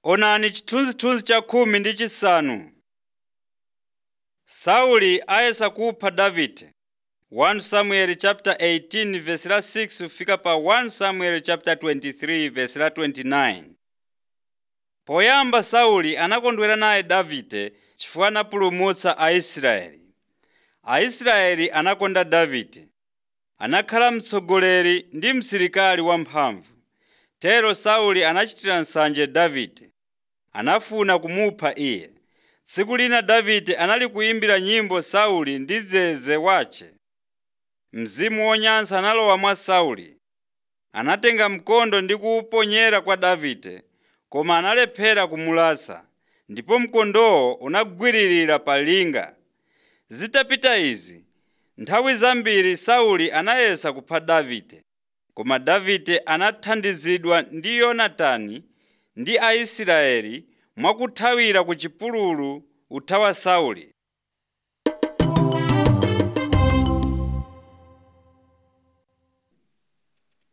Onani chithunzithunzi cha khumi ndi chisanu. Sauli ayesa kupha Davide 1 Samuel chapter 18 verse la 6 kufika pa 1 Samuel chapter 23 verse la 29. Poyamba Sauli anakondwera naye Davide chifukwa anapulumutsa Aisraeli. Aisraeli anakonda Davide. Anakhala mtsogoleri ndi msilikali wamphamvu. Tero Sauli anachitira nsanje Davide. Anafuna kumupha iye. Tsiku lina Davide anali kuyimbira nyimbo Sauli ndi zeze wace. Mzimu wonyansa analowa mwa Sauli. Anatenga mkondo ndi kuwuponyera kwa Davide, koma analephera kumulasa, ndipo mkondowo unagwiririra pa linga. Zitapita izi, nthawi zambiri Sauli anayesa kupha Davide, koma Davide anathandizidwa ndi Yonatani ndi Aisraeli mwakuthawira ku chipululu uthawa Sauli.